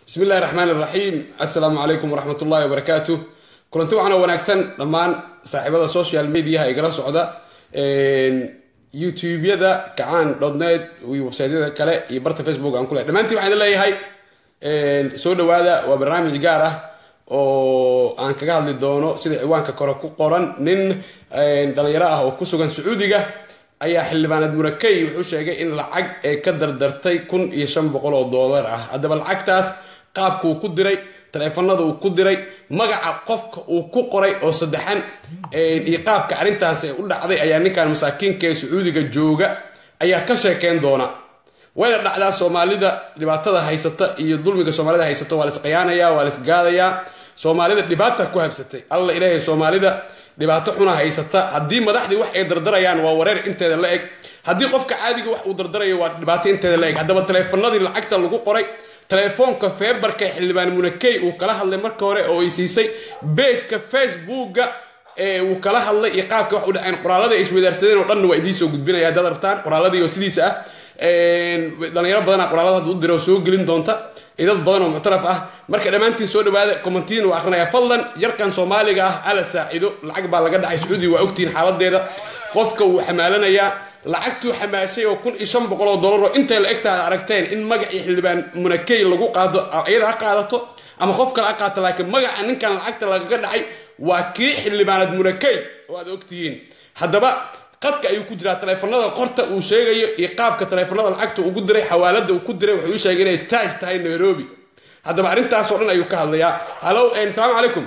bismi illahi raxmaan iraxiim assalaamu calaykum waraxmat ullahi wabarakaatu kulanti waxaana wanaagsan dhammaan saaxiibada social mediaha igala socda youtube-yada kacaan dotnet iyo websaytyada kale iyo barta facebook aan ku lehay dhammaantiin waxaan leeyahay soo dhawaada waa barnaamij gaar ah oo aan kaga hadli doono sida ciwaanka kore ku qoran nin dhalinyaro ah oo ku sugan sacuudiga ayaa xildhibaanad murakey wuxuu sheegay in lacag ee ka dardartay kun iyo shan boqol oo doolar ah haddaba lacagtaas qaabkuu ku diray taleefanada uu ku diray magaca qofka uu ku qoray oo saddexan iyo qaabka arrintaas ee u dhacday ayaa ninkan masaakiinka ee sacuudiga jooga ayaa ka sheekeyn doona wayna dhacdaa soomaalida dhibaatada haysata iyo dulmiga soomaalida haysata waa laisqiyaanaya waa laisgaadayaa soomaalida dhibaata ku habsatay alla ilaahay soomaalida dhibaato xuna haysata haddii madaxdii wax ay dardarayaan waa wareer inteeda la eg haddii qofka caadiga wax uu dardarayo waa dhibaato inteeda la eg haddaba taleefanadii lacagta lagu qoray telefoonka feebarka xildhibaan munakey uu kala hadlay marka hore oo ay siisay beejka facebooka uu kala hadlay iyo qaabka wax u dhaceen qoraalada ay iswadaarsadeen oo dhanna waa idiin soo gudbinaya haddaad rabtaan qoraaladii oo sidiisa ah dhalinyaro badana qoraalada hadda u dira oo soo gelin doonta iyo dad badan oo muctaraf ah marka dhammaantiin soo dhawaada commentiin waa akrinaya fadlan yarkan soomaaliga ah ala saacido lacag baa laga dhacay sacuudiga waa ogtihiin xaaladeeda qofka wuu xamaalanayaa lacagtuu xamaashay oo kun iyo shan boqol oo dollar oo intay la egtaada aragteen in magacii xildhibaan munakey lagu qaado iyada ha qaadato ama qof kale ha qaato laakiin magaca ninkan lacagta lagaga dhacay waa kii xildhibaanad munakey oo aad ogtihiin haddaba qadka ayuu ku jiraa taleefanada qorta uu sheegayo iyo qaabka taleefanada lacagta ugu diray xawaalada uu ku diray wuxuu ii sheegay inay taaj tahay nairobi haddaba arrintaasoo dhan ayuu ka hadlayaa hallo asalaamu calaykum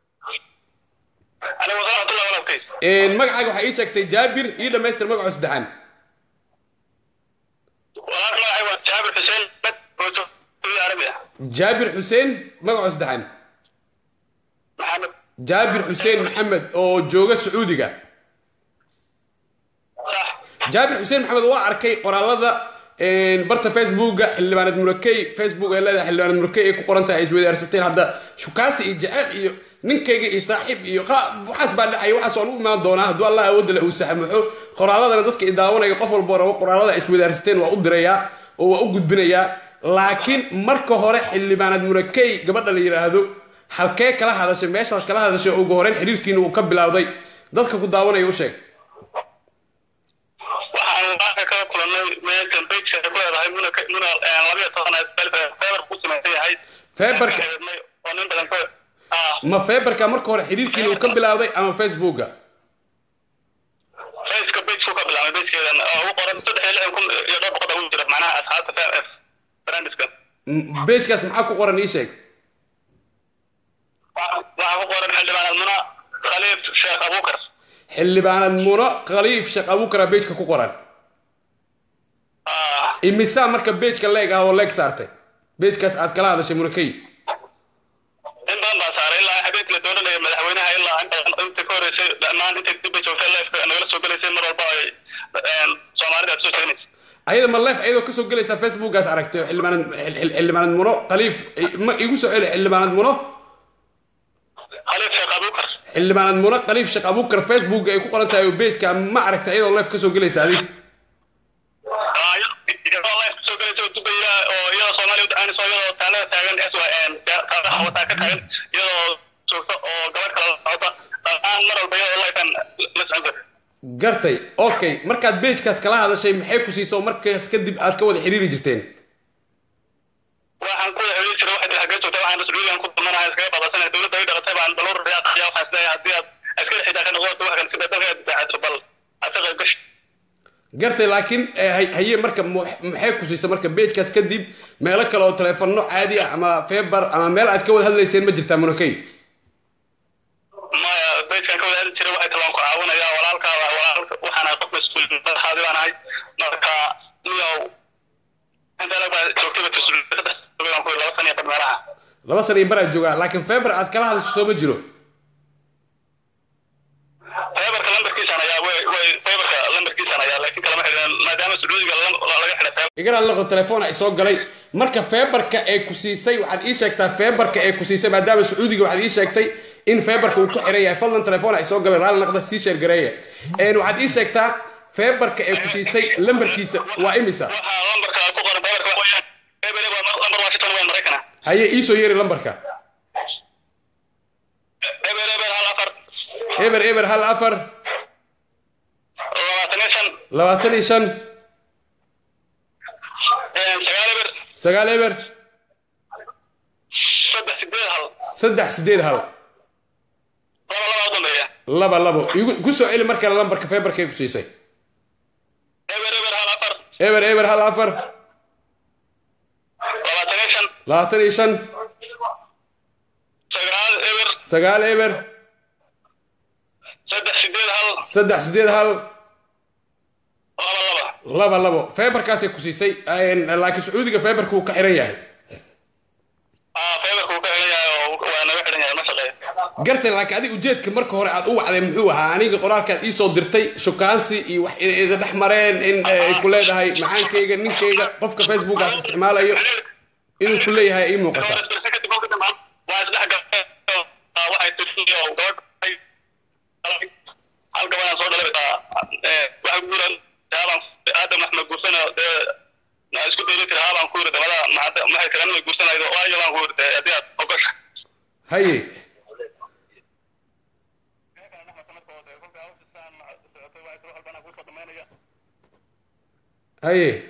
magacaaga waxaa ii sheegtay jaabir ii dhamaystir magaco saddexaan jaabir xuseen magaco saddexaan jaabir xuseen maxamed oo jooga sacuudiga jaabir xuseen maxamed waa arkay qoraalada barta facebooka xildhibaanad murakey facebook ee leedahay xildhibaanad murakey ay ku qoran tahay ay iswadaarsateen hadda shukaasi iyo jaceyl iyo ninkayga iyo saaxiib iyo waxaas baa dhacay waxaas waan u imaan doonaa hadduu allah awoodale uu saxmuxo qoraaladana dadka i daawanaya qof walbo rabo qoraalada ay iswadaarsateen waa u dirayaa oo waa u gudbinayaa laakiin marka hore xildhibaanad murakey gabadha la yidhaahdo halkee kala hadashay meeshaad kala hadashay ugu horeyn xiriirkiina uu ka bilowday dadka ku daawanaya u sheeg waxaan maanta kala kulanay meeshan bejka ay ku leedahay muna muna labiyo toban feebar ku samaysan yahay feebarka oo nin badan ka ma feebarka marka hore xiriirkiina uu ka bilowday ama facebooka fejka bejku ka bilaabay bejkeedan ugu qoran saddex iyo lixdan kun iyo dhowr boqol ugu jira macnaha asxaabta brandiska bejkaas maxaa ku qoran ii sheeg waxaa ku qoran xildhibaan almuna khaliif sheekh abukar xildhibaanad muno khaliif sheekh abukara bejka ku qoran imisaa marka bejka leeg ah oo leeg saartay bejkaas aad kala hadashay munakey in badan baa saaray ilaa habeenkii la dooranaya madaxweynaha ilaa in badan inta ka horeysay dhammaan inta dib ay joogtay leefka nagala soo gelaysay mar walba ay soomaalida aad soo sheeganaysa ayada ma leef ayadoo kasoo gelaysaa facebookaas aragtay oo xildhibaanad xildhibaanad muno khaliif ma igu soo celi xildhibaanad muno khaliif sheekh abukar xildhibaanad muno khaliif sheekh abukar facebook ay ku qoran tahay oo bejka ma aragtay ayadoo leef kasoo gelaysa adig soo gelaysa oo dubayla oo iyadoo soomaaliya u dacaanayso iyadoo taalada taagan wataa ka taagan iyadoo joogta oo gabadh kala socota dhammaan mar walba iyadoo lifan la socon jirta gartay okay markaad bejkaas kala hadashay maxay ku siiso markaas kadib aad ka wada xiriiri jirteen waxaan ku xiriiri jiray waxay tiri xaggee joogta waxaan sacuudigan ku damanahay iskaga babasanaya dowladda ay dhalatay baan balur riyaaqaya waxaan isleeyahay haddii aad askari xitaa ka noqoto wax kale sida dalka aad difaacato bal aad ka qayb gashi gartay laakiin haye marka maxay ku siisa marka bejkaas kadib meelo kale oo taleefano caadi ah ama feebar ama meel aad ka wada hadlayseen ma jirtaa munakey maya bejkan ka wada hadli jiray waxay talaan ku caawinaya walaalkaa walaalka waxaan ahay qof mas-uul madaxaadi baan ahay marka niyow intaa baa joogtayba laba san iyo bad meelaha laba san iyo baraad joogaa laakiin feebar aad kala hadasho soo ma jiro feebarka lambarkiisaan ayaa way way feebarka lambarkiisaan ayaa laakiin kalama xidhin maadaama sacuudiga laga xidhay igana laqo telefoon ay soo galay marka feebarka ee ku siisay waxaad ii sheegtaa feebarka ee ku siisay maadaama sacuudiga waxaad ii sheegtay in feebarka uu ku xiran yahay fadlan telefoon ay soo galay raalli naqda sii sheergareeya waxaad ii sheegtaa feebarka ee ku siisay lambarkiisa waa imisa waxaa lambarka ku qoran feebarka waxaa weeyaan feebar waa lambar washington waa maraykana haye iisoo yeeri lambarka eber eber hal afar eber eber hal afar labaatan iyo shan labaatan iyo shan sagaal eber sagaal eber saddex sideed hal saddex sideed hal laba laba u dambeeya laba labo igu ku soo celi markale lambarka feebarkay ku siisay eber eber hal afar eber eber hal afar labaatan iyo shan labaatan iyo shan sagaal eber sagaal eber saddex sideed hal saddex sideed hal laba laba laba labo feebarkaasay ku siisay laakiin sacuudiga feebarka uu ka xiran yahay aa feebarka uu ka xiran yahay oo waa naga xiran yahay ma shaqeeyo gartay laakiin adiga ujeedka marka hore aad u wacday muxuu ahaa aniga qoraalkaan iisoo dirtay shukaansi iyo wax inay iga dhex mareen in ay ku leedahay macaankayga ninkayga qofka facebook aad isticmaalayo inuu ku leeyahay ii muuqata waa isdhex galay waxay tirsi oo gabadh hal gabadhaan soo dhalay waxa guuran haabaan aadam axmed guursana dee na isku dayda tiri haabaan ku yiri dabada maxay tiran inay guursanaydo waayo baan ku yiri haddii aad ogosha haye haye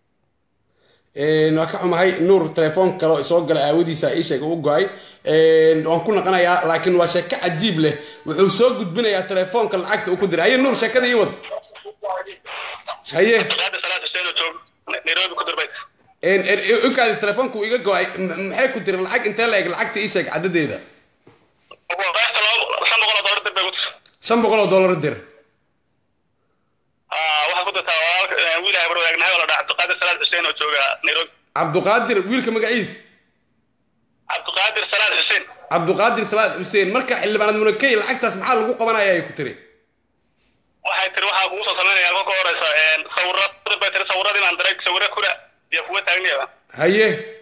waa ka xumahay nuur telefoon kale soo gala aawadiisa ii sheega u go-ay waan ku naqanayaa laakiin waa sheeko cajiib leh wuxuu soo gudbinayaa telefoonka lacagta uu ku diray haye nuur sheekada ii wad haye qaada salaad xuseen oo joog nairobi ku dirbay ukaadi telefoonku iga go-ay maxay ku tiri lacag intee la eg lacagta ii sheeg cadadeeda qaybta laba shan boqol oo doolar dirbay ku tir shan boqol oo dollar dir waxaa ku dirtaa walaalka wiil ay bar wadaagnahay oo la dhaha cabdiqaadir salaad xuseen oo jooga nairobi cabduqaadir wiilka magaciis cabdiqaadir salaad xuseen cabduqaadir salaad xuseen marka xildhibaanad munakey lacagtaas maxaa lagu qabanaya ay ku tiri waxay tiri waxaa kugu soo sameynaya kolka horeysa sawira bay tiri sawiradii baan diray sawiro kula iyo kuwa taagniyaba haye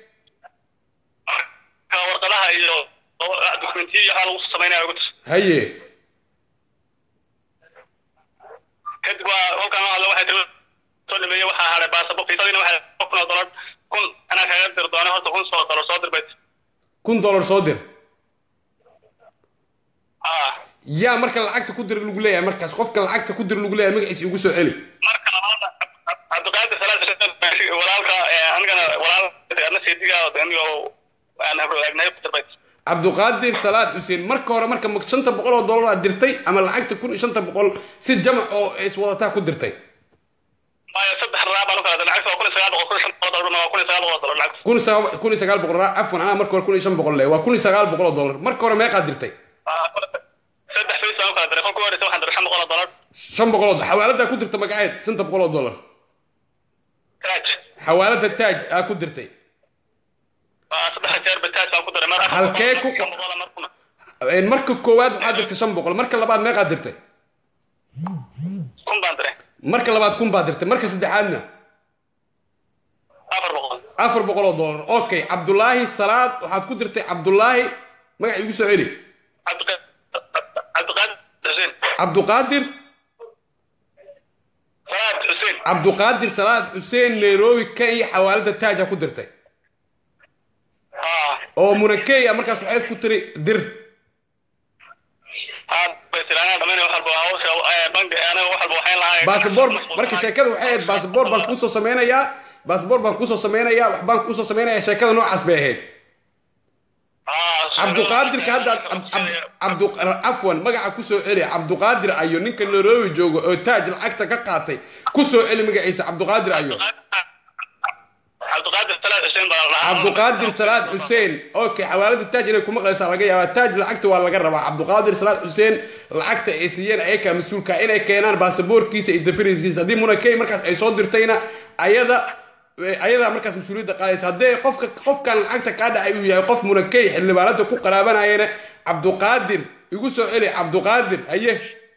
ka warqadaha iyo dokumentiya iyo waxaa lagu soo sameynaya ugu tir haye kadib waa kolkaan la hadla waxay tiri soo dhameeyey waxaa hadhay baasabo fiisadiina waxay kun oo dolar kun anaa kaga dir doona horta kun soo dolar soo dir bay tiri kun dollar soo dir ah yaa marka lacagta ku dir lagu leeyahay markaas qofka lacagta ku dir lagu leeyahay magaciisa igu soo celi marka labaadna cabdiqaadir salaad xuseen walaalka anigana walaal adna seediga aniga aan habro wadaagnahay ku dir bay tiri cabduqaadir salaad xuseen marka hore marka ma shanta boqol oo dollar aad dirtay ama lacagta kun iyo shanta boqol si jamac oo iswadataa ku dirtay maya saddex raa baan u kala diray lacagta waa kun iyo sagaal boqol kun iyo shan boqol dolarna waa kun iyo sagaal boqol dolar lacagta kun iyo sagaal kun iyo sagaal boqol ra- afwan anaa marka hore kun iyo shan boqol le waa kun iyo sagaal boqol oo dollar marka hore meeqaad dirtay saddex face baan u kala diray kolka horeysa waxaan diray shan boqol oo dolar shan boqol oo xawaaladaa ku dirta magaceed shanta boqol oo dollar taaj xawaalada taaj aa ku dirtay saddex jeer ba taaj baan ku diray mar afar Halkee boqol, ku- shan boqol oo mar kuna. marka koowaad waxaad dirtay shan boqol marka labaad meeqaad dirtay kun baan diray marka labaad kun baad dirtay marka saddexaadna afar boqol afar boqol oo dollar okay cabdulaahi salaad waxaad ku dirtay cabdulaahi magac igu soo celi Cabdiqa- cabdiqaadir xuseen cabduqaadir salaad xuseen cabduqaadir salaad xuseen nairobi kenya xawaalada taaj aa ku dirtay haa oo munakeya markaas waxayd ku tiri dir haa bay tiri anaa dhamaynaya wax walba hawsha eh, bangi aniga wax walba waxayn lahaa basaboor marka sheekada waxay ahayd basaboor baan kuusoo sameynayaa basaboor baan kuusoo sameynayaa wax baan kuusoo sameynayaa sheekada noocaas bay ahayd cabduqaadirka hadda cabdu afwan magaca kusoo celi cabduqaadir ayo ninka nairobi joogo oo taaj lacagta ka qaatay kusoo celi magaciisa cabduqaadir ayo cabdiqaadir salaad xuseen baa la dhahaa cabduqaadir salaad xuseen okay xawaalada taaj inay kuma qaysaa laga yaabaa taaj lacagta waa laga rabaa cabduqaadir salaad xuseen lacagta ay siiyeen ayakaa mas-uulka inay keenaan baasaboorkiisa iyo dafiriskiisa haddii munakey markaas ay soo dirtayna ayada ayadaa markaas mas-uuliyadda qaadaysa haddii qofka qofkan lacagta kaa dhacay uu yahay qof munakey xildhibaanada ku qaraabanayana cabduqaadir igu soo celi cabduqaadir haye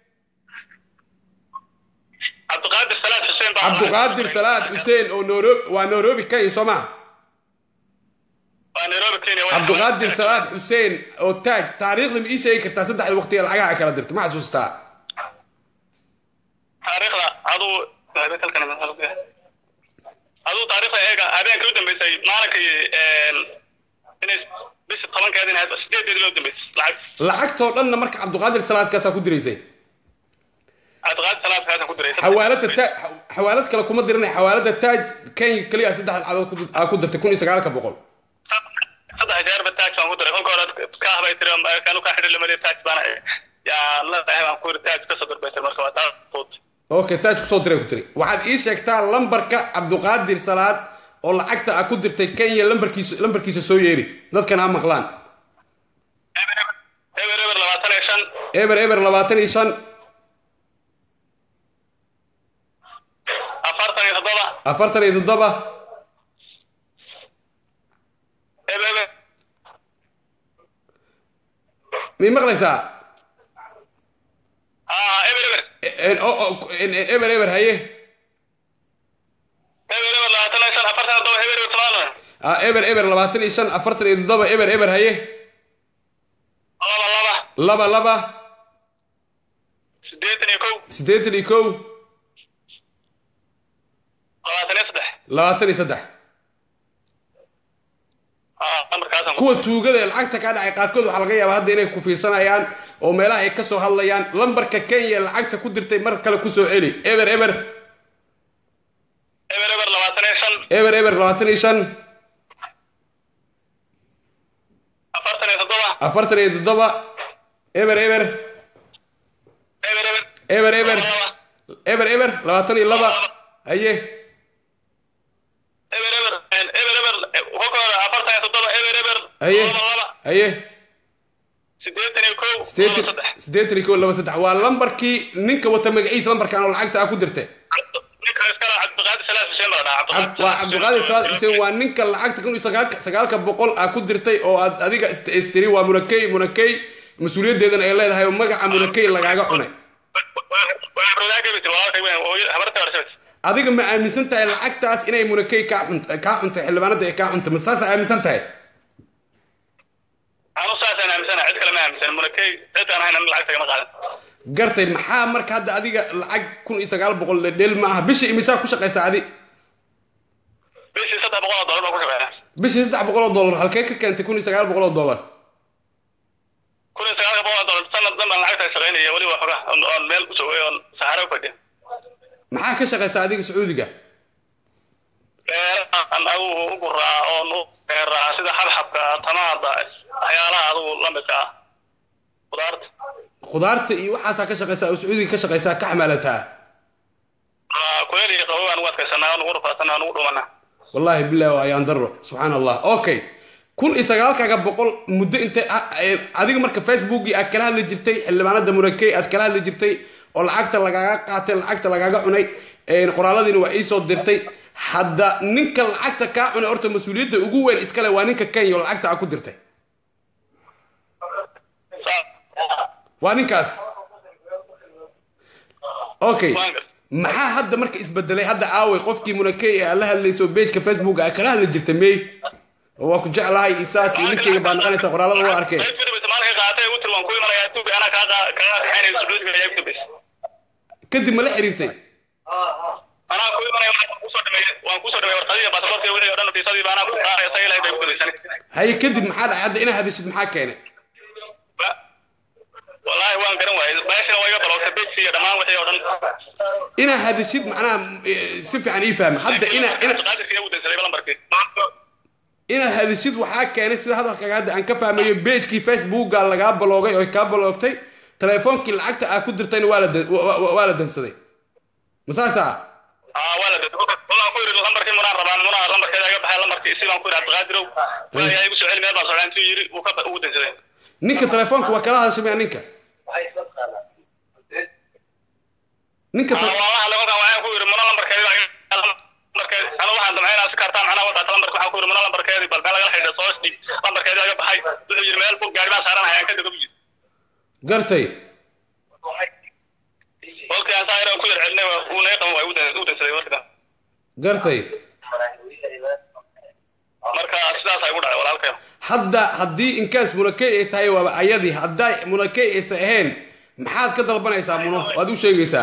cabdiqaadir salaad xuseen baa la dhahaa. cabduqaadir salaad xuseen oo nairobi waa nairobi kenya soo maa waa nairobi kenya way- cabduqaadir salaad xuseen oo taaj taariikhda ma ii sheegi kartaa saddexda waqtiga lacagaha ay kala dirtay ma xasuustaa taariikhda aduu halkan aduu taariikhda eega habeenkii u dambeysay maalinkii inay raadinaya sideedeedii loo dambeysay lacag lacagtoo dhanna marka cabdiqaadir salaadkaasaa ku diraysay cabdiqaadir salaadkaasaan ku diray xawaalada taaj xawaalad kale kuma diranay xawaalada taaj kenya keliya saddex cadood ku- aa ku dirtay kun iyo sagaalka boqol saddex jeerba taaj baan ku diray kolka hore kaah bay tiri kanu kaa xidhi lamaliya taaj baana yaa la dhahay baan ku yiri taaj kasoo dirbaysay marka waa taas fudud okay taaj kusoo diray ku tiri waxaad ii sheegtaa lambarka cabdiqaadir salaad oo lacagta aa ku dirtay kenya lambarkiisa lambarkiisa soo yeeri dadkan ha maqlaan eber eber labaatan iyo shan eber eber labaatan iyo shan afartan iyo toddoba afartan iyo toddoba eber eber mii maqlaysaa aa eber eber En- o- o- en- en- eber eber haye eber eber labaatan iyo shan afartan iyo toddoba eber eber toban Ah, eber eber labaatan iyo shan afartan iyo toddoba eber eber haye laba laba laba laba sideetan iyo kow siddeetan iyo kow labaatan iyo saddex labaatan iyo saddex aa lambarkaasaan ku kuwa tuugada ee lacagta kaa dhacay qaarkood waxaa laga yaabaa hadda inay ku fiirsanayaan oo meelaha ay ka soo hadlayaan lambarka kenya lacagta ku dirtay mar kale kusoo celi eber eber eber eber labaatan iyo shan eber eber labaatan iyo shan afartan iyo toddoba afartan iyo toddoba eber eber eber eber eber eber laba eber eber labaatan iyo laba haye eber eber eber eber kolka hore afartan iyo toddoba eber eber haye laba laba haye sideetan iyo kow laba siddeetan saddex siddeetan iyo kow laba saddex waa lambarkii ninka wata magaciisa lambarkan oo lacagta aa ku dirtay ninka iskala cabdiqaadir salaad xuseen baa dhahaa Cab- waa cabdiqaadir salaad xuseen waa ninka lacagta kun iyo sagaalka sagaalka boqol aa ku dirtay oo aad adiga ist- istiri waa munakey munakey mas-uuliyaddeedana ay leedahay oo magaca munakey lagaaga cunay adiga ma aaminsan tahay lacagtaas inay munakey kaa xunt kaa xuntay xildhibaanada ay kaa xuntay ma saasa aaminsan tahay anu saasaan aaminsana cid kale ma aaminsan munakey cid aan ahayn an lacagta kama qaadan gartay maxaa marka hadda adiga lacag kun iyo sagaal boqol dhel ma aha bishii imisaa ku shaqaysa adi bishii saddex boqol oo dollar baa ku shaqeeya bishii saddex boqol oo dollar halkee ka keentay kun iyo sagaal boqol oo dollar kun iyo sagaalka boqol oo dollar sanad dhan baan lacagta shaqaynaya weliba xoga oon meel ku soo oon saxaro u fadhiya maxaa ka shaqaysa adiga sacuudiga beerahan adigu u guraa oon u beeraa sida xabxabka tamaada waxyaalaha adigu la midka ah qudaarta khudaarta iyo waxaasaa ka shaqaysaa oo sacuudiga ka shaqaysaa ka xamaalataa Aa, kuleel iyo qabow aan ugu adkaysanaa aan ugu rafaasanaa aan ugu dhumanaa wallahi billahi waa ayaan daro subxaan allah okay kun iyo sagaalkaaga boqol muddo intay ah, eh, adiga marka facebookii aad kala hadli jirtay xildhibaanada murakey aad kala hadli jirtay oo lacagta lagaaga qaatay lacagta lagaaga cunay een, qoraaladiina waa iisoo dirtay hadda ninka lacagta kaa cunay horta mas-uuliyadda ugu weyn iskale waa ninka kenya oo lacagta aa ku dirtay waa ninkaas okay Waan gar- maxaa hadda marka isbedelay hadda aaway qofkii munakey ee aad la hadlayso pageka facebook aad kala hadli jirtay mey oo waa ku jeclahay isaas iyo ninkeyga baa naqanaysa qoraalada waa arkeen Qayb filimisa maalinka qaatay ugu tiri waan ku imanayaa Ethiopia anaa kaa qaa- kaa kaxaynaya Sacuudiga ayaa ugu dambeysay. kadib ma la xiriirtay Anaa ku imanaya waan kusoo dhameeyay waan kusoo dhameeyay warqadihii baasaboorkii wixii oo dhan fiisadii baa anaa ku qaadaya isaga ilaahay bay ugu dambeysay. haye kadib maxaa dhacay hadda inaad hadashid maxaa keenay Ba- wallaahi waan garan waayay meeshana waa iga baloogtay page iyo dhammaan wixii oo dhan inaad hadashid macnaha eh, si fiican ii fahma hadda ina ina Qaadirkii igu dansaday lambarkii inaad hadashid waxaa keenay sida hadalkaaga hadda aan ka fahmayo pagekii facebooka lagaa baloogay oo kaa baloogtay telefoonkii lacagta aad ku dirtayna waa la dan- wa- wa- waa la dansaday ma saasa aa waa la dadbay wallaan ku yidhi lambarkii munaan rabaan munaa lambarkeeda iga baxay lambarkii si baan ku yidhi cabdiqaadirow waayaa igu soo celi meel baan socdaa intuu yidhi wuu ka ugu dansaday ninka telefoonka waa kala hadashay miya ninka ninka aa te- waa la hadlay kolkaan waxaan ku yidhi muna lambarkeeda lambarkeed anu waxaan damcay inaan si kartaan macnaha wadaata lambarka waxaan ku yidhi muna lambarkeedii bal meel lagala xidhiidha soo dhig lambarkeedii iga baxay wuxuu yidhi meel fog gaari baan saaranaya aan ka dego buu yidhi gartay kolkii aan saa ku yar celinay waa uu naga qaban waa igu dan- igu dansaday markidan gartay marka sidaas ay igu dhacay walaalkay hadda haddii inkaas munakey ay tahay waaba ayadii hadday munakey aysa ahayn maxaad ka dalbanaysaa muno waad u sheegaysaa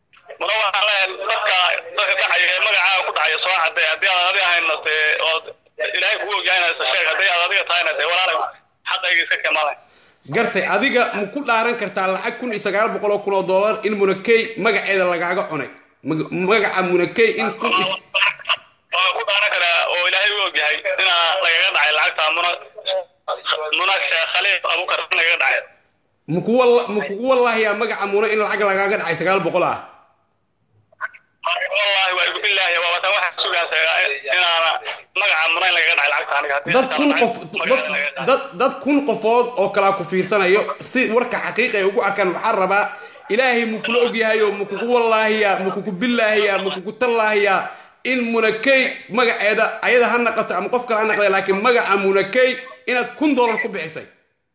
muna waxaan leeyahay dadka dadka dhacaya ee magacaaga ku dhacaya soo cadday haddii aad adi ahayn dee ood ilaahay kugu ogyahay inaad isa sheeg hadday aad adiga tahayna dee walaalay xaqayga iska keemaday gartay adiga ma ku dhaaran kartaa lacag kun iyo sagaal boqol oo kun oo dollar in munakey magaceeda lagaaga cunay Mag- magaca munakey in kun is- waa ku dhaaran karaa oo ilaahay u ogyahay inaa lagaga dhacay lacagta muna muna sheekh khaliif abukar in lagaga dhacay ma kuwa ma kugu wallaahiyaa magaca muna in lacag lagaaga dhacay sagaal boqol ah wallahi waa igu billaahi waa watan waxaa sugaasa inaana magaca muna in lagaga dhacay lacagta aniga haddii dad kun qof magaceeda dad- lagaga dhacay. dad dad kun qofood oo kalaa ku fiirsanayo si warka xaqiiqa ay ugu arkaan waxaa rabaa ilaahay mu kula ogyahayo ma kugu wallaahiyaa ma kugu billaahiyaa ma kugu tallaahiyaa in munakey magaceeda ayada ha naqato ama qof kale ha naqda laakiin magaca munakey inaad kun dollar ku bixisay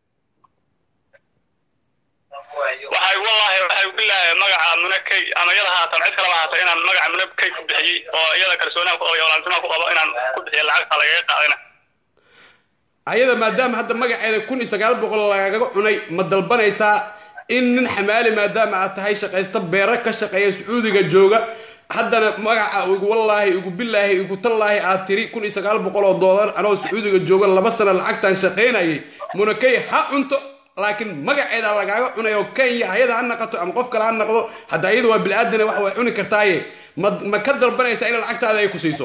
waxay wallahi waxay billaahi magaca munakey ama iyada haatan cid kaleba haata inaan magaca munakey ku bixiyey oo iyada kalsoonaan ku qabo iyo walaaltinima ku qabo inaan ku bixiyo lacagta lagaga qaadayna ayada maadaama hadda magaceeda kun iyo sagaal boqol lagaga cunay ma dalbanaysaa in nin xamaali maadaama aad tahay shaqaysta beero ka shaqeeya sacuudiga jooga haddana magaca igu wallaahi igu billaahi igu tallaahi aad tiri kun iyo sagaal boqol oo dollar anoo sacuudiga jooga laba sano lacagtaan shaqaynayay munakey ha cunto laakiin magaceeda lagaaga cunay oo kenya hayada ha naqato ama qof kale ha naqdo hadda ayada waa bilaadan wax way cuni kartaaye ma ma ka dalbanaysaa in lacagtaada ay ku siiso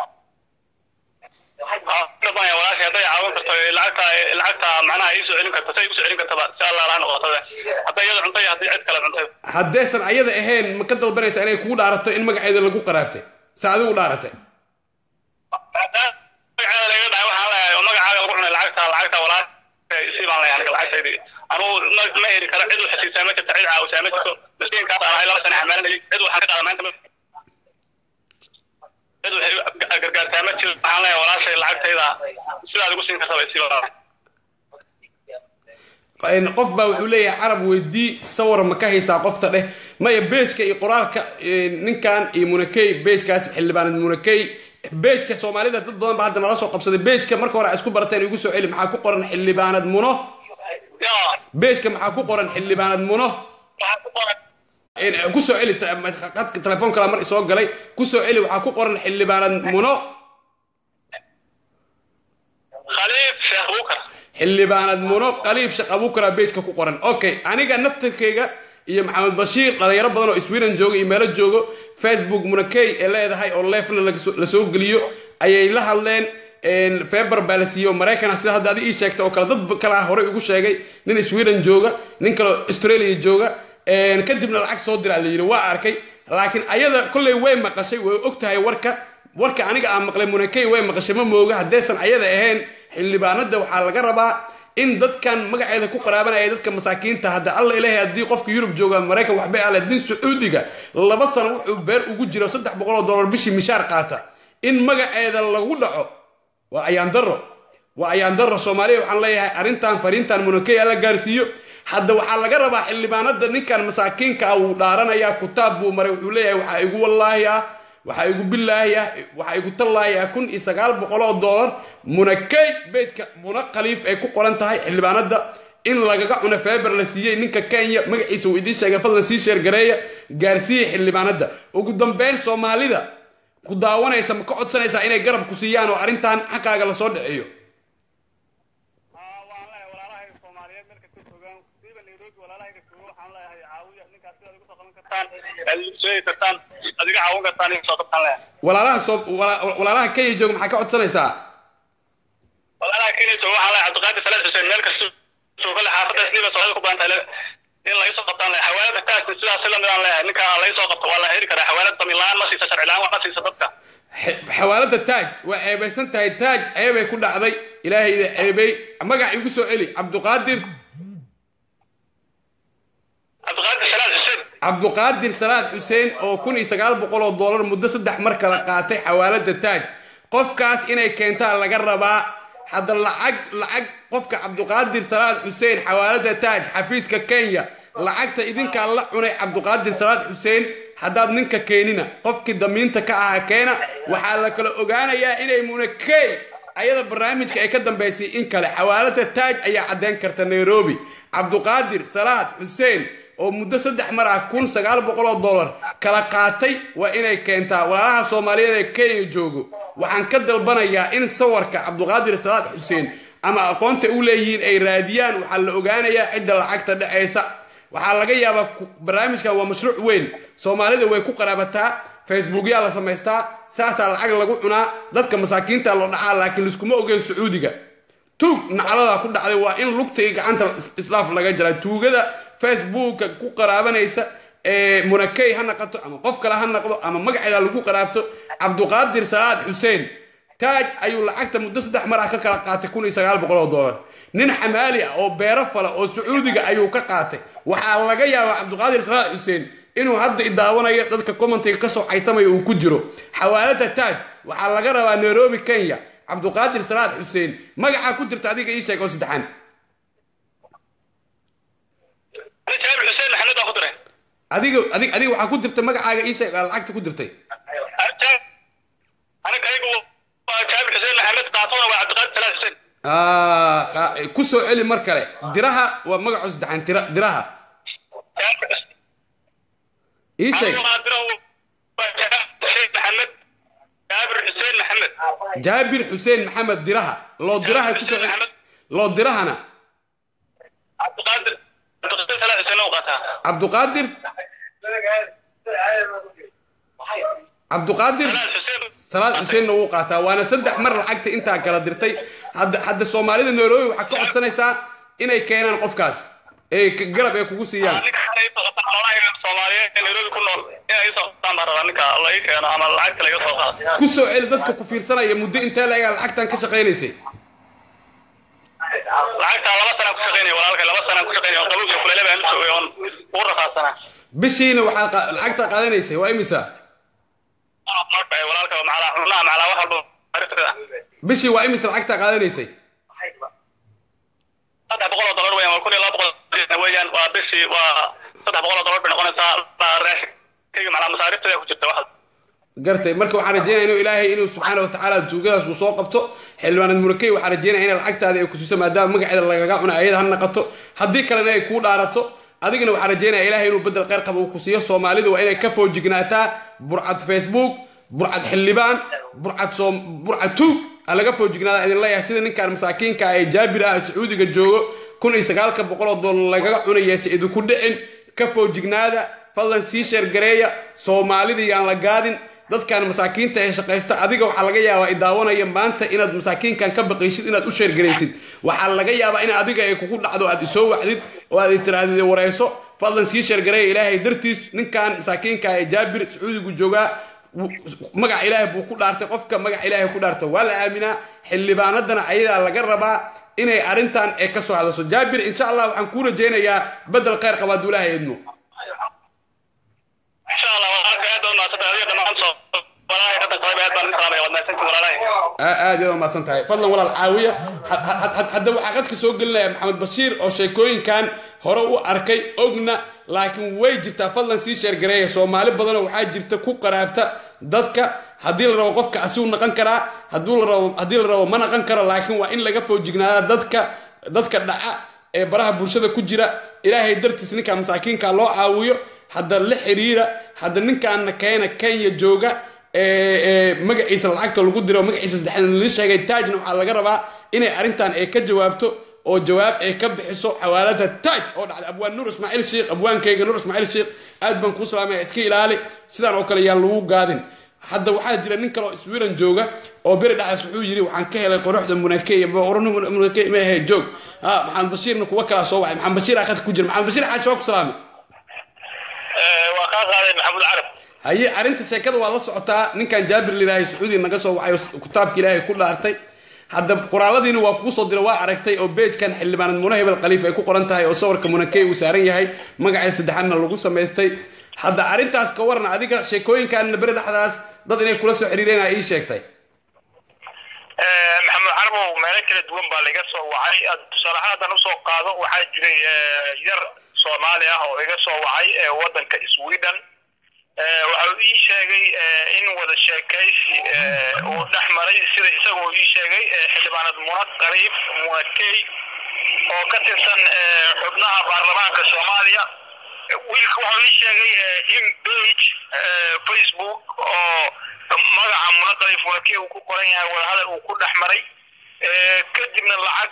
dabanya walaashay hadday caawin karto lacagta lacagta macnaha iisoo celin karto say usoo celin kartaba si allah laha noqotada hadday iyada cuntay iyo haddii cid kale cuntay haddaysan ayada ahayn ma ka dalbanaysaa inay kugu dhaarato in magaceeda lagu qaraartay se adigu dhaaratay magaceeda laga dhacay waxaan leeyahay oo magacaaga lagu cunay lacagta lacagta walaashay isii baan leeyahay aniga lacagtaydi anugu ma ma heli karo cid waxasiisaa ma jirto cid caawisaa ma jirto miskiinkaas aan ahay laba sane xamaalinayay cid waxaan ka qaada maanta ma cid waxay gargaartaa ma jiro waxaan leeyahay walaashay lacagtayda sidaad igu siin kartaba isii baan Een, qof baa wuxuu leeyahay carab weydii sawir ma ka haysaa qofta dheh maya beejka iyo qoraalka een, ninkan iyo munakey beejkaas xildhibaanad munakey beejka soomaalida dad badan ba hadda nala soo qabsaday beejka marka hore ay isku barateen igu soo celi maxaa ku qoran xildhibaanad muno yaa beejka maxaa ku qoran xildhibaanad muno waxaa ku qoran Een, ku soo celi ta- qadka telefoon kala mar isoo galay ku soo celi waxaa ku qoran xildhibaanad muno khaliif sheekh bukar xildhibaanad muno qaliif shaq abuukara beejka ku qoran okay aniga naftarkeyga iyo maxamed bashiir dhalinyaro badan oo sweden jooga iyo meelo joogo facebook munakey ee leedahay oo leefna lagasoo- lasoo geliyo ayay la hadleen een, feber baa la siiyey oo maraykan ah sida hadda adi ii sheegtay oo kale dad kale ah horey ugu sheegay nin sweden jooga nin kale oo australia jooga een, kadibna lacag soo diraa la yidhi waa arkay laakiin ayada kolley way maqashay way og tahay warka warka aniga aan maqlay munakey way maqashay ma mooga haddaysan ayada ahayn xildhibaanada waxaa laga rabaa in dadkan magaceeda ku qaraabanaya dadka masaakiinta hadda alla ilaahay haddii qofka yurub jooga maraykan waxbay ale din sacuudiga laba sano wuxuu beer ugu jiro saddex boqol oo dollar bishii mishaar qaata in magaceeda lagu dhaco waa ayaan daro waa ayaan daro soomaaliya waxaan leeyahay arrintan fariintan munakey alla gaarsiiyo hadda waxaa laga rabaa xildhibaanada ninkan masaakiinka ah wuu dhaaranayaa kutaab buu maray wuxuu leeyahay waxaa igu wallaahi ah waxaa igu billaahi ah waxaa igu tallaahi ah kun iyo sagaal boqol oo dollar munakey beydka muna khaliif ay ku qoran tahay xildhibaanada in lagaga cuno feber la siiyey ninka kenya magaciisa uu idiin sheegay fadlan sii sheergareeya gaarsiiya xildhibaanada ugu dambeyn soomaalida ku daawanaysa ma ka codsanaysaa inay garab ku siiyaan oo arrintan xaqaaga lasoo dhiciyo waan leeyahay walaalahayga soomaaliyeed meel kasta joogaan siiba nairobi walaalahayga jooga waxaan leeyahay caawiya ninkaas sidaad igu soo qaban kartaan aad igu sheegi kartaan aad iga caawin kartaan igu soo qabtaan leeyahay walaalaha soo wala- walaalaha kenya jooga maxaa ka codsanaysaa walaalaha kenya jooga waxaan leeyahay cabdiqaadir salaad xuseen meel kasta jooga le xaafadda siiba soomaalida ku badan tahay in laga soo qabtaan leeyahay xawaalada taagta sidaas la midaan leeyahay ninka laga soo qabto waa la heli karaa xawaalad damiin la-aan ma siisa sharci la-aan wax ma siisa dadka Xe- xawaalada taaj waa ceebaysan tahay taaj ceebay ku dhacday ilaahay ida ceebay magac igu soo celi cabduqaadir cabdiqaadir salaad xuseen cabduqaadir salaad xuseen oo kun iyo sagaal boqol oo dollar muddo saddex mar kala qaatay xawaalada taaj qofkaas inay keentaan laga rabaa hadda lacag lacag qofka cabduqaadir salaad xuseen xawaalada taaj xafiiska kenya lacagta idinkaa la cunay cabduqaadir salaad xuseen haddaad ninka keenina qofkii damiinta ka ahaa keena waxaa la kala ogaanayaa inay munakey ayada barnaamijka ay ka dambaysay in kale xawaalada taaj ayaa caddeyn karta nairobi cabduqaadir salaad xuseen oo muddo saddex mar ah kun sagaal boqol oo dollar kala qaatay waa inay keentaa walaalaha soomaaliyeed ee kenya joogo waxaan ka dalbanayaa in sawirka cabduqaadir salaad xuseen ama aqoonta u leeyihiin ay raadiyaan waxaa la ogaanayaa cidda lacagta dhexaysa waxaa laga yaabaa ku- barnaamijkan waa mashruuc weyn soomaalida way ku qaraabataa facebookyaa la samaystaa saasaa lacag lagu cunaa dadka masaakiinta loo dhacaa laakiin liskuma ogeyn sacuudiga tuug naclada ku dhacday waa in lugta iyo gacanta islaaf laga jara tuugada facebooka ku qaraabanaysa ee munakey ha naqato ama qof kale ha naqdo ama magaceeda lagu qaraabto cabduqaadir salaad xuseen taaj ayuu lacagta muddo saddex mar ah ka kala qaatay kun iyo sagaal boqol oo dollar nin xamaali ah oo beero fala oo sacuudiga ayuu ka qaatay waxaa laga yaabaa cabduqaadir salaad xuseen inuu hadda idaawanayo dadka commentiga kasoo caytamaya uu ku jiro xawaalada taaj waxaa laga rabaa nairobi kenya cabduqaadir salaad xuseen magacaa ku jirta adiga ii sheeg oo saddexaan ani jaabir xuseen maxamed baa ku diray adiga adig adiga waxaa ku jirta magacaaga ii sheeg aa lacagta ku dirtay aniga ayagu waa jaabir xuseen maxamed qaatona waa cabdiqaadir salaad xuseen Ah, qa- ku soo celi mar kale diraha waa magacoo saddexaan tira diraha jaabir ii sheeg aniga waa dirahu waa jaabir xuseen maxamed jaabir xuseen maxamed jaabir xuseen maxamed diraha loo diraha ku soo celi loo dirahana cabdiqaadir cabdiqaadir salaad xuseen u qaataa cabduqaadir cabduqaadir salaad xuseen salaad xuseenna wuu qaataa waana saddex mar lacagta intaa kala dirtay hadda hadda soomaalida nairobi waxaa ka codsanaysaa inay keenaan qofkaas ee k- garab ay kugu siiyaan ninka ay soo qabtaan xoolaha Soomaaliyeed ee Nairobi ku nool inay soo qabtaan baan rabaa ninka la ii keeno ama lacagta laga soo qaado ku soo celi dadka ku fiirsanaya muddo intee lagaa lacagtan ka shaqaynaysay lacagta laba sana ku shaqeynaya walaalkay laba sana ku shaqeynaya oo qabowga kulele baan u joogay oon ugu rafaadsanaa bishiina waxaad qa- lacagta qaadanaysay waa imisa marka walaalka macala xunaha macala wax walba arrinteeda bishii waa imisa lacagta qaadanaysay saddex boqol oo dollar weeyaan waa kun iyo laba boqol weeyaan waa bishii waa saddex boqol oo dollar bay noqonaysaa la raashinkayga macala masaarifteeda ku jirta wax gartay marka waxaan rajeynaya inuu ilaahay inuu subxaana watacaala tuugadaas uu soo qabto xildhibaanad murakey waxaan rajeynaya in lacagtaadi ay ku siiso maadaama magaceeda lagaga cuna ayada ha naqato haddii kalena ay kuu dhaarato adigana waxaan rajeynaya ilaahay inuu bedel kheyr qaba uu ku siiyo soomaalidu waa inay ka foojignaataa burcad facebook burcad xildhibaan burcad soom burcad tuug ha laga foojignaada idin leeyahay sida ninkaan masaakiinka ee jaabir ah ee sacuudiga joogo kun iyo sagaalka boqol oo dollar lagaga cunaya si idinku dhicin ka foojignaada fadlan sii sheergareeya soomaalida yaan la gaadin dadkan masaakiinta ee shaqaysta adiga waxaa laga yaabaa idaawanaya maanta inaad masaakiinkan ka baqaysid inaad u sheergaraysid waxaa laga yaabaa in adiga ay kugu dhacdo aad isoo wacdid oo aad tirahdid wareyso fadlan sii sheergareeya ilaahay dartiis ninkan masaakiinka ee jaabir sacuudigu joogaa w- magaca ilaahay buu ku dhaartay qofka magaca ilaahay ku dhaarta waa la aaminaa xildhibaanadana ayadaa laga rabaa inay arrintan ay ka soo hadasho jaabir insha allah waxaan kuu rajaynayaa bedel kheyr qaba hadduu ilaahay idmo insha Allah walaalka aad baan maasanta adiga dhamaan soo walaalay hadda qayb aad baan salaamay wad maasantii walaalay aa- aad yaad umahadsan tahay fadlan walaal caawiya had- had- had- hadda waxaa qadka soo gelinaya maxamed bashiir oo sheekooyinkan hore u arkay ogna laakiin way jirtaa fadlan sii sheergareeya soomaali badanoo waxaa jirta ku qaraabta dadka haddii la rabo qofka asigu naqan karaa hadduu la rabo haddii la rabo ma naqan karo laakiin waa in laga foojignaada dadka dadka dhaca ee baraha bulshada ku jira ilaahay dartiis ninka masaakiinka loo caawiyo hadda la xiriira hadda ninkaana keena kenya jooga ee ee magaciisa lacagta lagu diro magaciisa saddexaad la sheegay taajna waxaa laga rabaa inay arrintan ay ka jawaabto oo jawaab ay ka bixiso xawaalada taaj oo dhacday abwaan nuur ismaaciil sheekh abwaankayga nuur ismaaciil sheekh aad baan kuu salaamaya iska ilaali sidaan oo kale yaan lagu gaadin hadda waxaa jira nin kale oo iswiran jooga oo beri dhaxaas wuxuu yidhi waxaan ka helay quruxda munakeya munake ma ahe joog ha maxamed bashiirna kuwa kalaa soo wacay maxamed bashiir aa khadka ku jira maxamed bashiir xaaji waa ku salaamay waa kaa qaaday maxamuud carab haye arrinta sheekada waa la socotaa ninkan jaabir lilaahay sacuudi naga soo wacay oo kitaabka ilaahay ku dhaartay hadda qoraaladiina waa kuu soo dira waa aragtay oo beejkan xildhibaanad muna hebel khaliif ay ku qoran tahay oo sawirka munakey uu saaran yahay magaceeda saddexaadna lagu samaystay hadda arrintaas ka waran adiga sheekooyinkan beri dhexdaas dad inay kula soo xiriireen aa ii sheegtay maxamuud carbow meelo kala duwan baa laga soo wacay tusaale ahaan haddaan usoo qaado waxaa jiray yar soomaali ah oo iga soo wacay ee waddanka sweden waxa uu ii sheegay in wada sheekaysi uu dhex maray sida isagoo ii sheegay xildhibaanad muna qariib muna key oo ka tirsan xubnaha baarlamaanka soomaaliya wiilka wuxuu ii sheegay in page facebook oo magaca munaqalif walkii uu ku qoran yahay wadahadal uu ku dhex maray kadibna lacag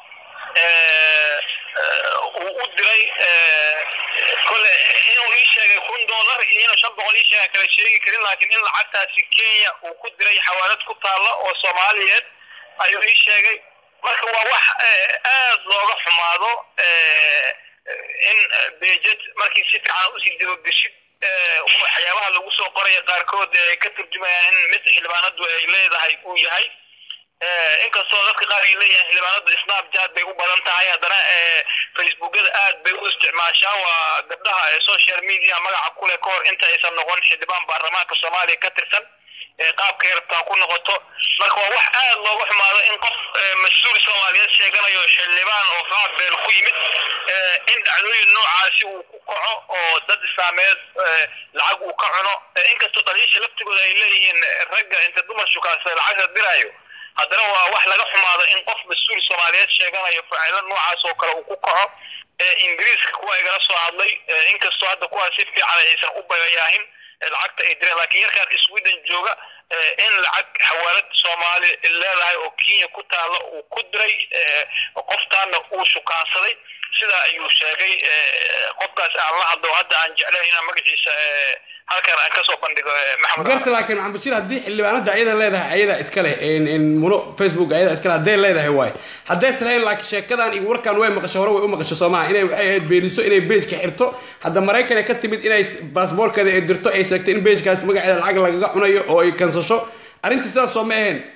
uu u diray kole inuu ii sheegay kun dollar iyo inuu shan boqol ii sheega kala sheegi karin laakiin in lacagtaasi kenya uu ku diray xawaalad ku taalla oo soomaaliyeed ayuu ii sheegay marka waa wax aad looga xumaado in bejed markii si fiican usii dabageshid waxyaabaha lagu soo qoraya qaarkood ay ka turjumayaan in mid xildhibaanadu ay leedahay uu yahay inkastoo dadka qaar ay leeyihiin xildhibaanadu snapchat bay u badan tahay haddana facebookada aad bay u isticmaashaa waa gabdhaha ee social media magaca kule ka hor inta aysan noqon xildhibaan baarlamaanka soomaaliya ka tirsan qaabkay rabtaa ku noqoto marka waa wax aad looga xumaado in qof mas-uul soomaaliyeed sheeganayo xildhibaan oo qaab beel ku yimid in dhacdooyin noocaasi uu ku kaco oo dad islaameed lacag uu ka cuno inkastoo dhaliisha laftigooda ay leeyihiin ragga inta dumar shukaansa lacagta diraayo haddana waa wax laga xumaado in qof mas-uul soomaaliyeed sheeganayo faciilo noocaas oo kale uu ku kaco ingiriiska kuwa igala soo hadlay inkastoo hadda kuwaas si fiican aysan u bayayaahin lacagta ay direen laakiin yarkaan sweden jooga in lacag xawaalad soomaali leedahay oo kenya ku taalla uu ku diray qoftaana uu shukaansaday sidaa ayuu sheegay qofkaas aan la hadlo hadda aan jeclayn inaan magaciisa halkan aan kasoo bandhigo maxamed garta laakiin maxamed bashiir haddii xildhibaanada ayada leedahay ayada iska leh muno facebook ayada iska leh hadday leedahay waay hadday islahayn laakiin sheekadan iyo warkan way maqasho hore way u maqasho soomaha inay waxay ahayd beeniso inay beejka xirto hadda maraykan ay ka timid inay baasboorkeeda ay dirto ay sheegtay in beejkaas magaceeda lacag lagaga cunayo oo ay kansasho arrintii sidaas soo ma ahayn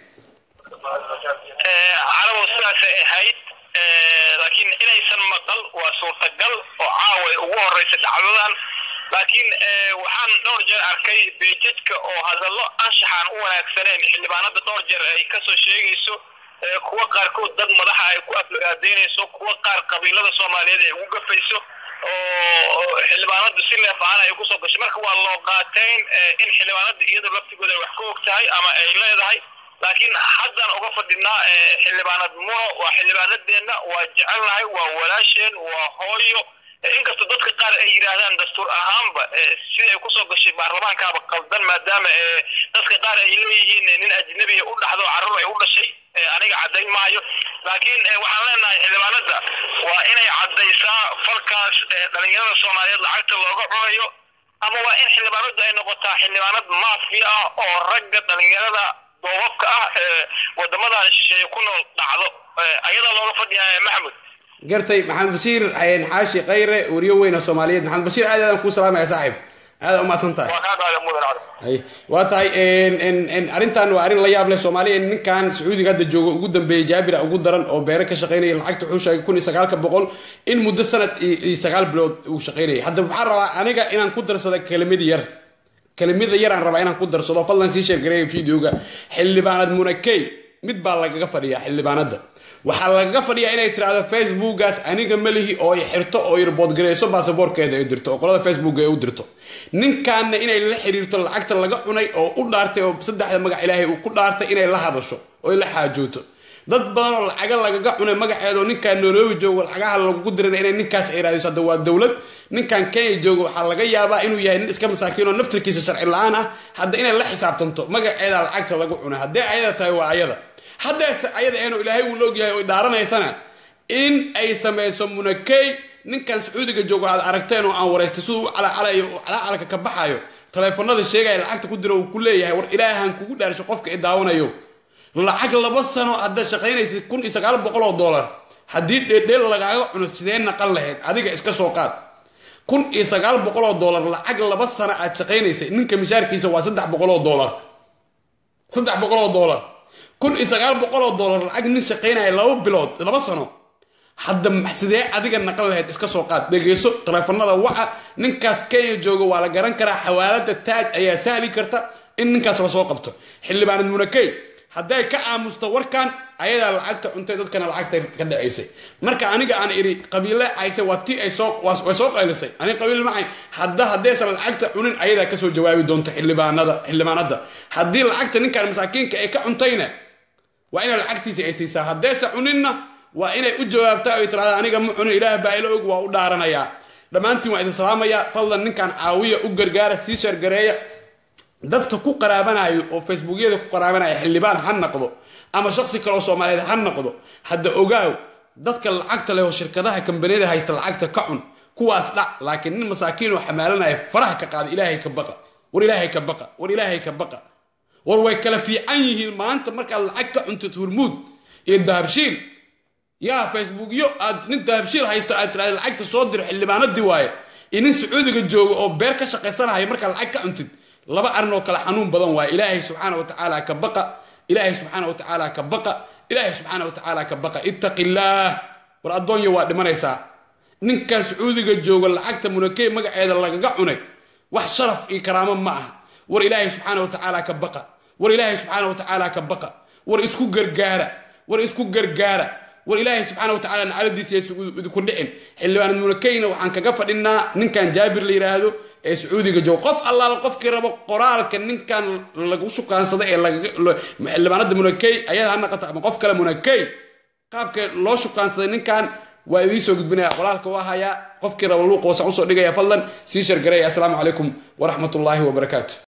carabo sidaasay ahayd laakiin inaysan maqal waa suurtagal oo caawa ugu horeysa dhacdadan laakiin waxaan dhowr jeer arkay beejadka oo hadallo anshaxaan u wanaagsaneen xildhibaanada dhowr jeer ay kasoo sheegayso kuwa qaarkood dad madaxa ay ku aflagaadeynayso kuwa qaar qabiilada soomaaliyeed ay ugu gafayso oo xildhibaanadu si leefaan ay kusoo gashay marka waa loo qaateyn in xildhibaanada iyadu laftigooda ay wax ka og tahay ama ay leedahay laakiin haddaan uga fadhinaa xildhibaanad muno waa xildhibaanadeenna waa jecelnahay waa walaasheen waa hooyo inkastoo dadka qaar ay yidhaahdaan dastuur ahaanba si ay kusoo gashay baarlamaankaaba qaldan maadaama dadka qaar ay leeyihiin nin ajnabiya u dhaxdo carruur ay u dhashay aniga caddayn maayo laakiin waxaan leenahay xildhibaanada waa inay caddaysaa falkaas dhalinyarada soomaaliyeed lacagta looga cunayo ama waa in xildhibaanadu ay noqotaa xildhibaanad maafi ah oo ragga dhalinyarada doobabka ah ee wadamadan shisheeye ku nool dhacdo ayadaa looga fadhiyaa maxamud gartay maxamed bashiir xaashi khayre wariyo weyna soomaaliyeed maxamed bashiir aad aadaan kuu salaamaya saaxiib aada umahadsan tahay waa kaa qaada mudan cali hay waa tahay arrintan waa arrin la yaab leh soomaaliya ninkan sacuudiga hadda joogo ugu dambeeyey jaabira ugu daran oo beere ka shaqaynaya lacagta wuxuu sheegay kun iyo sagaalka boqol in muddo sanad iyo sagaal bilood uu shaqaynayay hadda waxaan rabaa aniga inaan ku darsado kelimad yar kelimada yar aan rabaa inaan ku darsado fadlan sii sheergareeya videoga xildhibaanad munakey mid baa lagaga fadhiyaa xildhibaanada waxaa lagaga fadhiyaa inay tiraahdo facebookaas aniga malihi oo ay xirto oo irboodgareyso baasaboorkeeda ay dirto oo qolada facebook ay u dirto ninkaana inay la xiriirto lacagta laga cunay oo u dhaartay oo saddexda magac ilaahay uu ku dhaartay inay la hadasho oo la xaajooto dad badan oo lacaga lagaga cunay magaceeda oo ninkaan nairobi joogo lacagaha lagu diran inay ninkaas ay raadiso hadda waa dowlad ninkan kenya joogo waxaa laga yaabaa inuu yahay nin iska masaakiin oo naftirkiisa sharci la-aan ah hadda inay la xisaabtanto magaceeda lacagta lagu cunay haddee ayada tahay waa ayada haddeese ayada eenu ilaahay uu laogyahay oo dhaaranaysana in ay samayso munakey ninkan sacuudiga joogo aad aragteen oo aan waraystay siduu u calacalayo oo calacalka ka baxayo taleefanada sheegaya lacagta ku dira uu ku leeyahay war ilaahan kugu dhaarsho qofka i daawanayo lacag laba sano haddaad shaqaynaysid kun iyo sagaal boqol oo dollar haddii dheedheel lagaaga cuno sidee naqan lahayd adiga iska soo qaad kun iyo sagaal boqol oo dollar lacag laba sano aad shaqaynaysay ninka mishaarkiisa waa saddex boqol oo dollar saddex boqol oo dollar kun iyo sagaal boqol oo dollar lacag nin shaqaynaya laba bilood laba sano hadda sidee adiga naqan lahayd iska soo qaad dhegeyso taleefanada waca ninkaas kenya jooga waa la garan karaa xawaalada taaj ayaa sahli karta in ninkaas lasoo qabto xildhibaanad munakey hadday ka aamusto warkan ayadaa lacagta cuntay dadkana lacagta ka dhacaysay marka aniga aan idhi qabiile cayse waa ti ay soo way soo qaylisay aniga qabiil macay hadda haddaysan lacagta cunin ayadaa kasoo jawaabi doonta xildhibaanada xildhibaanada haddii lacagta ninkan masaakiinka ay ka cuntayna waa inay lacagtiisa ay siisaa haddaysa cuninna waa inay u jawaabtaa ay tirahda aniga ma cunin ilaah baa ila og waa u dhaaranayaa dhammaantiin waa idin salaamaya fadlan ninkan caawiya u gargaara sii shargareeya dadka ku qaraabanayo oo facebookyada ku qaraabanaya xildhibaan ha noqdo ama shaksi kale oo soomaaliyeed ha noqdo hadda ogaaw dadka lacagta leh oo shirkadaha kambaniyada haysta lacagta ka cun kuwaas dhac laakiin nin masaakiin oo xamaalanaya faraha ka qaada ilaahay ka baqa war ilaahay ka baqa war ilaahay ka baqa war way kala fiican yihiin maanta markaad lacag ka cuntid hurmuud iyo dahabshiil yaa facebookyo aad nin dahabshiil haysto aad tiraahda lacagta soo diro xildhibaanadii waaye iyo nin sacuudiga jooga oo beer ka shaqaysanaya markaad lacag ka cuntid laba arrin oo kale xanuun badan waaye ilaahay subxaana wa tacaala ka baqa ilaahay subxaana wa tacaala ka baqa ilaahay subxaana wa tacaala ka baqa ittaqi illaah war addoonyo waa dhimanaysaa ninkan sacuudiga jooga lacagta munakey magaceeda lagaga cunay wax sharaf iyo karaamo ma aha war ilaahay subxaana wa tacaala ka baqa war ilaahay subxaana wa tacaala ka baqa war isku gargaara war isku gargaara war ilaahay subxaana wa tacaala nacaladiisa idinku dhicin xildhibaan munakeyna waxaan kaga fadhinaa ninkan jaabir la yidhaahdo ee sacuudiga jooga qof allaala qofkii rabo qoraalka ninkan lagu shukaansaday ee xildhibaanada munakey ayada ha naqato ama qof kale munakey qaabka loo shukaansaday ninkan waa idiin soo gudbinaya qoraalka waa hayaa qofkii rabo luuqa wasaan usoo dhigaya fadlan sii shargareeya assalaamu calaykum waraxmatullaahi wabarakaatu